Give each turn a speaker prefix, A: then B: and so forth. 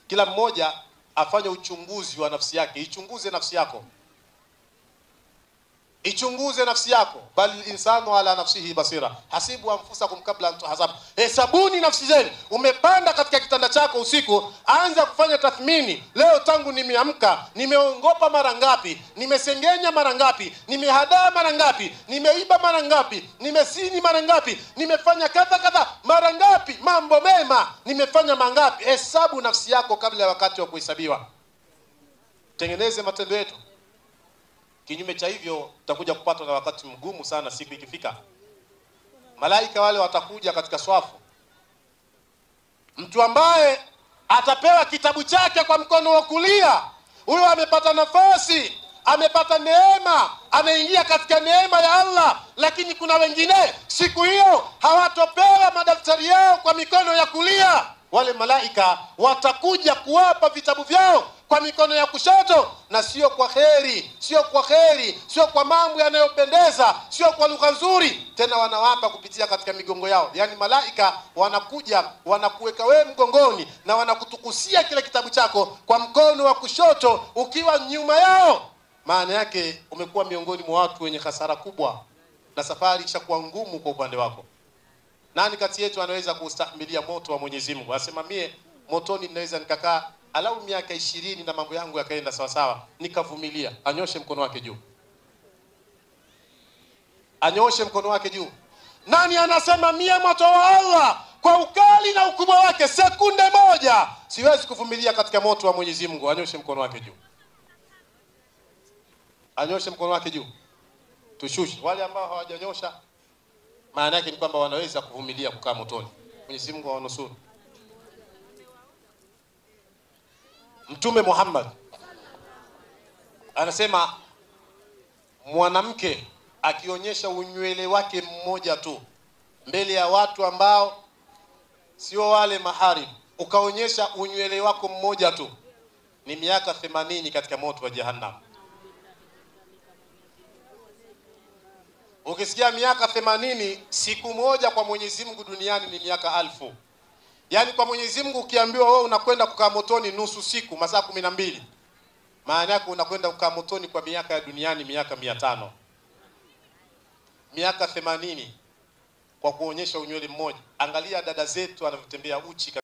A: Kila mmoja afanye uchunguzi wa nafsi yake, ichunguze nafsi yako, ichunguze nafsi yako. Bali insanu ala nafsihi basira, hasibu anfusakum kabla an tuhasabu, hesabuni nafsi zenu. Umepanda katika kitanda chako usiku, anza kufanya tathmini. Leo tangu nimeamka, nimeongopa mara ngapi? Nimesengenya mara ngapi? Nimehadaa mara ngapi? Nimeiba mara ngapi? Nimesini mara ngapi? Nimefanya kadha kadha mara ngapi? Mambo mema nimefanya mangapi? Hesabu nafsi yako kabla ya wakati wa kuhesabiwa. Tengeneze matendo yetu. Kinyume cha hivyo tutakuja kupatwa na wakati mgumu sana siku ikifika. Malaika wale watakuja katika swafu. Mtu ambaye atapewa kitabu chake kwa mkono wa kulia, huyo amepata nafasi, amepata neema, ameingia katika neema ya Allah. Lakini kuna wengine siku hiyo hawatopewa madaftari yao kwa mikono ya kulia. Wale malaika watakuja kuwapa vitabu vyao kwa mikono ya kushoto, na sio kwa kheri, sio kwa kheri, sio kwa mambo yanayopendeza, sio kwa lugha nzuri. Tena wanawapa kupitia katika migongo yao. Yaani malaika wanakuja wanakuweka wewe mgongoni na wanakutukusia kile kitabu chako kwa mkono wa kushoto ukiwa nyuma yao. Maana yake umekuwa miongoni mwa watu wenye hasara kubwa, na safari ishakuwa ngumu kwa upande wako. Nani kati yetu anaweza kustahimilia moto wa Mwenyezi Mungu? Asema mie motoni ninaweza nikakaa alau miaka ishirini na mambo yangu yakaenda sawa sawa, nikavumilia. Anyoshe mkono wake juu, anyoshe mkono wake juu. Nani anasema mie moto wa Allah kwa ukali na ukubwa wake, sekunde moja siwezi kuvumilia katika moto wa Mwenyezi Mungu? Anyoshe mkono wake juu, anyoshe mkono wake juu. Tushushe wale ambao hawajanyosha, maana yake ni kwamba wanaweza kuvumilia kukaa motoni. Mwenyezi Mungu awanusuru. Mtume Muhammad anasema mwanamke akionyesha unywele wake mmoja tu mbele ya watu ambao sio wale maharimu, ukaonyesha unywele wako mmoja tu, ni miaka themanini katika moto wa Jahannam. Ukisikia miaka themanini, siku moja kwa Mwenyezi Mungu duniani ni miaka alfu. Yaani kwa Mwenyezi Mungu ukiambiwa wewe unakwenda kukaa motoni nusu siku, masaa kumi na mbili, maana yake unakwenda kukaa motoni kwa miaka ya duniani miaka mia tano miaka themanini kwa kuonyesha unywele mmoja. Angalia dada zetu wanavyotembea uchi.